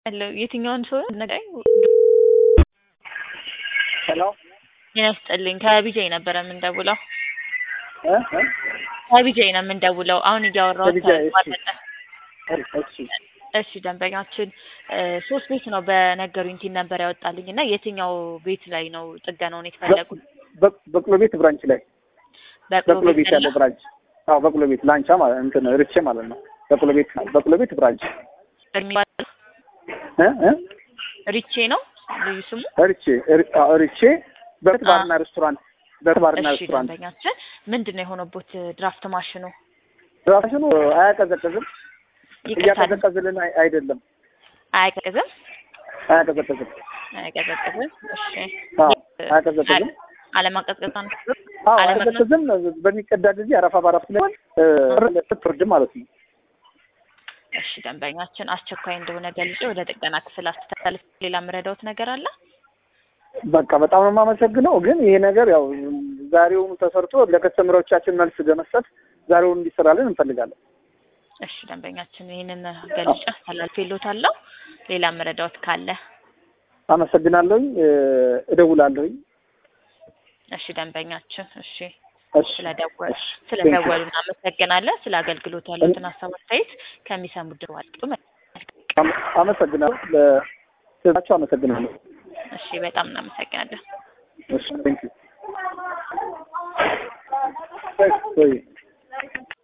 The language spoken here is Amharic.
ያለው የትኛውን ሰው ነገኝ ሄሎ ጤና ይስጥልኝ። ከቢጃይ ነበረ የምንደውለው። እ እ ከቢጃይ ነው የምንደውለው። አሁን እያወራሁት ከቢጃይ፣ እሺ። ተቋረጠ። እሺ እሺ ደንበኛችን እ ሶስት ቤት ነው በነገሩኝ ቲን ነበር ያወጣልኝ እና የትኛው ቤት ላይ ነው ጥገናውን የተፈለጉት? በ- በቅሎ ቤት ብራንች ላይ በቅሎ በቅሎ ቤት ያለው ያለው? ብራንች። አዎ በቅሎ ቤት ላንቻ ማለት እንትን ርቼ ማለት ነው። በቅሎ ቤት በቅሎ ቤት ብራንች የሚባለው እ እ ሪቼ ነው ልዩ ስሙ። ርቼ ር- አዎ፣ ርቼ በት ባርና ሬስቶራንት በት ባርና እሺ ሬስቶራንት ደንበኛችን ምንድን ነው የሆነቦት ድራፍት ማሽኑ? ራሽኑ አያቀዘቅዝም። ይቅርታ እያቀዘቀዝልን አይ- አይደለም አያቀዝም አያቀዘቅዝም። አያቀዘቅዝም። እሺ አዎ አያቀዘቅዝም። አለማቀዝቀዝ ነው። አዎ አለመቅዘም አያቀዘቅዝም። በሚቀዳ ጊዜ አረፋ ባረፍ ስለሆን ስትወርድ ማለት ነው። እሺ ደንበኛችን አስቸኳይ እንደሆነ ገልጬ ወደ ጥገና ክፍል አስተላልፍ። ሌላ የምረዳውት ነገር አለ? በቃ በጣም ነው የማመሰግነው። ግን ይሄ ነገር ያው ዛሬውኑ ተሰርቶ ለከስተምሮቻችን መልስ በመስጠት ዛሬውን እንዲሰራልን እንፈልጋለን። እሺ ደንበኛችን ይህንን ገልጬ አስተላልፌልዎታለሁ። ሌላ የምረዳውት ካለ አመሰግናለሁኝ። እደውላለሁኝ። እሺ ደንበኛችን እሺ እሺ ስለደወሉ እሺ። ስለደወሉ እናመሰግናለን። ስለ አገልግሎት ያሉትን ሀሳብ አስተያየት ከሚሰሙ ድርዋልጡ አመ- አመሰግናለሁ። ለስራቸው አመሰግናለሁ። እሺ በጣም እናመሰግናለን። እሺ ቴንክ ዩ